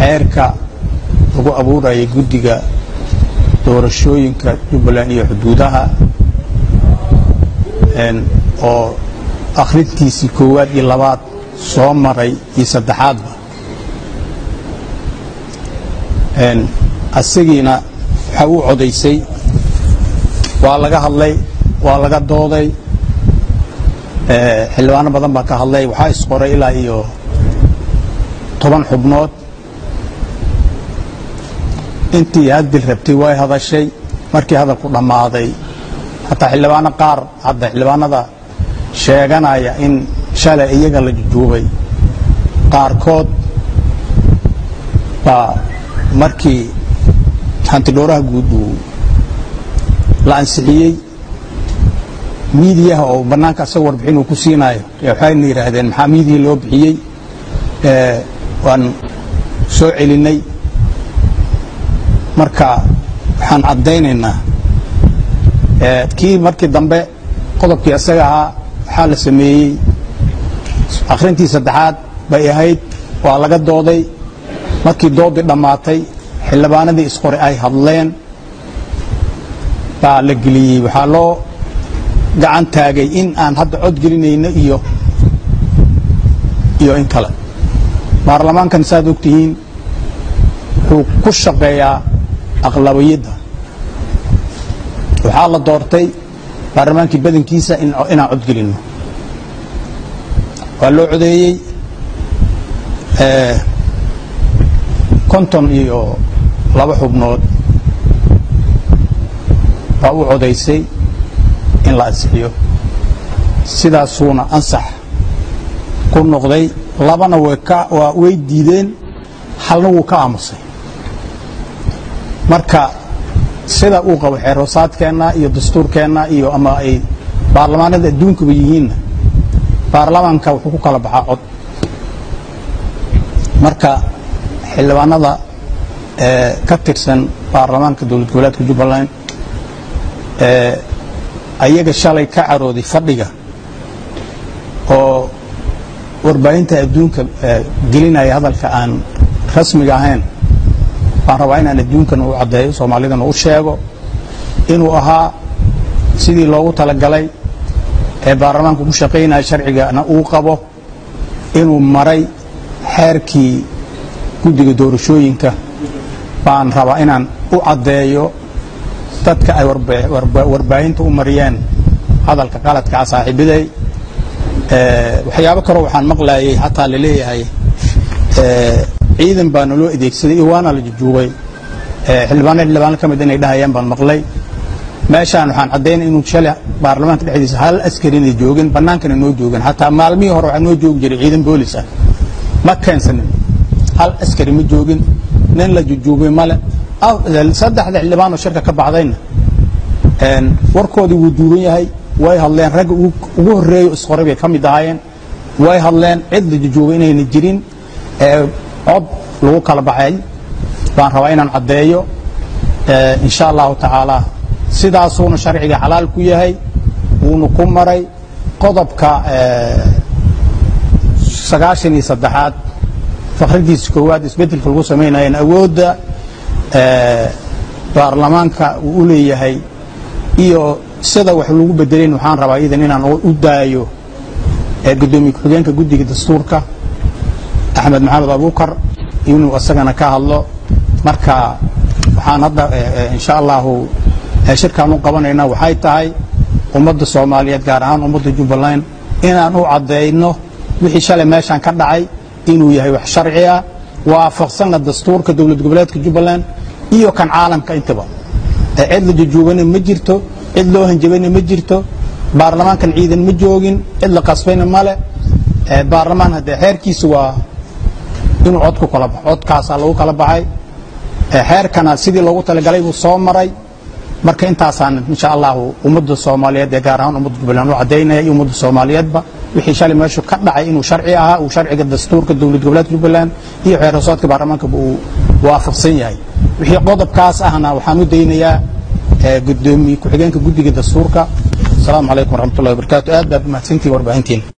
xeerka lagu abuurayay guddiga doorashooyinka jubbaland iyo xuduudaha oo akhrintiisii koowaad iyo labaad soo maray iyo saddexaadba asagiina waxa uu codaysay waa laga hadlay waa laga dooday xildhibaano badan baa ka hadlay waxaa isqoray ilaa iyo toban xubnood intii haddil rabtay way hadashay markii hadalku dhammaaday hataa xildhibaano qaar hadda xildhibaanada sheeganaya in shalay iyaga la jujuubay qaarkood baa markii hantidhooraha guud uu la ansixiyey miidiyaha oo bannaanka asaga warbixin uu ku siinaayo waxayna yidhaahdeen maxaa miidiya loo bixiyey waan soo celinay marka waxaan caddaynaynaa kii markii dambe qodobkii isaga ahaa waxaa la sameeyey akhrintii saddexaad bay ahayd waa laga dooday markii doodii dhammaatay xildhibaanadii isqore ay hadleen baa la geliyey waxaa loo gacan taagay in aan hadda cod gelinayno iyo iyo in kale baarlamaankan saad og tihiin wuxuu ku shaqeeyaa aqlabiyadda waxaa la doortay baarlamaankii badankiisa inaan cod gelinno waa loo codeeyey konton iyo laba xubnood baa u codaysay in la ansixiyo sidaasuuna ansax ku noqday labana waa way diideen halna wuu ka aamusay marka sida uu qabo xeerhoosaadkeenna iyo dastuurkeenna iyo ama ay baarlamaanada adduunkaba yihiinna baarlamaanka wuxuu ku kala baxaa cod marka xildhibaanada ka tirsan baarlamaanka dowlad goboleedka jubbaland ayaga shalay ka carooday fadhiga oo warbaahinta adduunka gelinaya hadalka aan rasmiga ahayn baan rabaa inaan adduunkana u caddeeyo soomaalidana u sheego inuu ahaa sidii loogu talagalay ee baarlamaanku ku shaqaynaya sharcigana uu qabo inuu maray xeerkii guddiga doorashooyinka baan rabaa inaan u caddeeyo dadka ay warbaahinta u mariyeen hadalka qaladkaa saaxiibaday waxyaabo kaloo waxaan maqlayay xataa la leeyahay ciidan baa naloo adeegsaday iyo waana la jujuubay xildhibaano xildhibaano ka mid inay dhahayaan baan maqlay meeshaan waxaan caddaynay inuu shalay baarlamaanka dhexdiisa hal askarina joogin bannaankana noo joogan xataa maalmihii hore waxaa noo joogi jiray ciidan boolis ah ma keensanin hal askari ma joogin nin la jujuubay male saddexda xildhibaanoo shirka ka baxdayna warkoodii wuu duuban yahay way hadleen ragga ugu horreeyo isqoray bay ka mid ahaayeen way hadleen cid la jujuubay inayna jirin cod lagu kala baxay baan rabaa inaan caddeeyo insha allahu tacaala sidaasuuna sharciga xalaal ku yahay wuuna ku maray qodobka sagaashan iyo saddexaad fakhridiisa koowaad isbeddelka lagu samaynayeen awoodda baarlamaanka uu u leeyahay iyo sida wax lagu bedelayn waxaan rabaa idan inaan u daayo gudoomiye ku-xigeenka guddiga dastuurka axmed maxamed abuukar inuu isagana ka hadlo marka waxaan hadda insha allahu shirkaan u qabanayna waxay tahay ummadda soomaaliyeed gaar ahaan ummadda jubbaland inaan u caddayno wixii shalay meeshaan ka dhacay inuu yahay wax sharci ah waafaqsanna dastuurka dowlad goboleedka jubbaland iyo kan caalamka intaba cid la jujuubana ma jirto cid loo hanjabayna ma jirto baarlamaankan ciidan ma joogin cid la qasbayna male baarlamaan haddee xeerkiisa waa inuu cod ku kala baxo codkaasaa lagu kala baxay xeerkana sidii loogu talagalay buu soo maray marka intaasaan insha allahu ummadda soomaaliyeed ee gaar ahaan ummadda jubbaland u caddaynaya iyo ummadda soomaaliyeedba wixii shalay meeshu ka dhacay inuu sharci ahaa uu sharciga dastuurka dowlad goboleedka jubbaland iyo xeer hoosoodka baarlamaankaba uu waafaqsan yahay wixii qodobkaas ahna waxaan u daynayaa gudoomiye ku-xigeenka guddiga dastuurka asalaamu calaykum waraxmatullahi wabarakaatu aad baad umahadsantihin warbaahintiin